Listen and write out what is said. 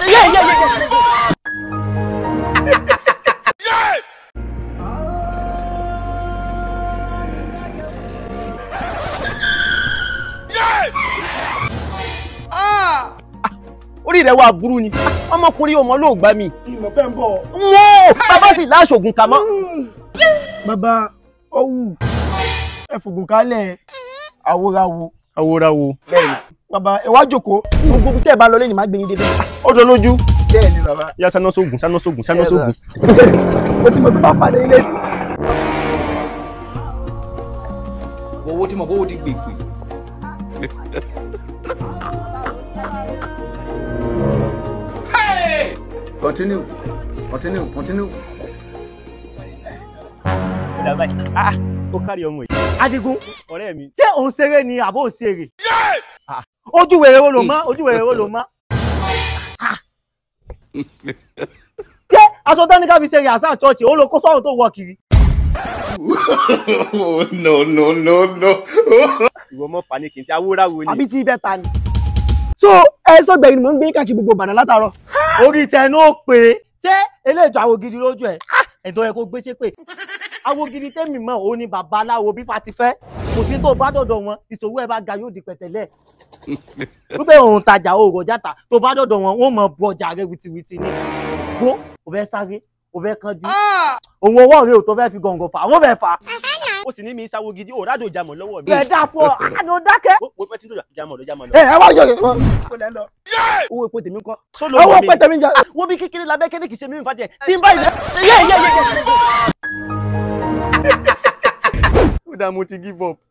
yé yé yé yé. orí rẹ wà burú ni ọmọkùnrin ọmọ ló gbá mi. ìmọ̀ pẹ́ ń bọ̀. wọ́n bàbá sì láṣọ̀gùn kà mọ́. bàbá ọ̀wù ẹ fògùn kálẹ̀ àwòràwò. àwòràwò. bẹ́ẹ̀ni bàbá ẹ wá jókòó. gbogbo tẹ́ ẹ bá lọ lẹ́yìn má gbẹ̀yìn débẹ̀. ó jọ lójú. bẹ́ẹ̀ni bàbá. yá sáná sóògùn sáná sóògùn sáná sóògùn. mo ti mọ̀ tó bá padà ilé. owó tí mo bówó ti gbègbè. continue continue continue. Ọ̀dà báyìí. Ah, ó kárí ọmọ yìí. Adigun, ọ̀rẹ́ mi. Ṣé òun ṣeré ni àbó òun ṣeré? Ah, Ojú wèrè wo ló mọ́? Ojú wèrè wo ló mọ́? Ah. Ṣé aṣọ tán ní ká fi ṣe yàtọ̀ ṣọ́ọ̀ṣì? Ó lo kó sọ́run tó wọ kiri. no, no, no, no. Ìwọ mọ́ paniki tí awúráwo ni. àbí tí ibẹ̀ ta ni. so ẹ sọgbẹ̀yìn ni mò ń gbé káàkiri gbogbo Ìbàdàn látàárọ̀. Orí tẹnu ó pé. Ṣé eléjọ àwo gidi lójú ẹ̀? Ẹ̀dọ́ yẹ kó gbé ṣépè. Àwo gidi tẹ́mi mọ̀ ó ní bàbá aláwo bí Fati fẹ́. Kò sí tó bá dọ̀dọ̀ wọn, ìṣòwò ẹ̀ bá ga yóò di pẹ̀tẹ́lẹ̀. wípé òun tajà òògùn játa tó bá dọ̀dọ̀ wọn wọ́n mọ̀ bu ọjà rẹ wìtìwìtì ni gbó ò fẹ́ sáré ò fẹ́ kánjú òun ọwọ́ rẹ ò tó fẹ́ fi gọ̀ǹgọ̀ fà wọ́n fẹ́ fà. ó sì ní mi sáwó gidi ò rádò ìjàmọ̀ lọ́wọ́ mi. bẹ́ẹ̀ dá fún ọ àná dákẹ́. ó pẹ́ tí tó ìjàmọ̀ lọ ìjàmọ̀ lọ. ẹ ẹ wá yọ yọ kó lẹ lọ. owó epo tèmi kọ́. owó pẹ́ tẹ̀mí jọ. wọ́n bí kékeré labẹ́ kéde kì í ṣe mímú fàjẹ́ tí n bá ilẹ̀ yé yé yé yé. ó dáa mo ti give up.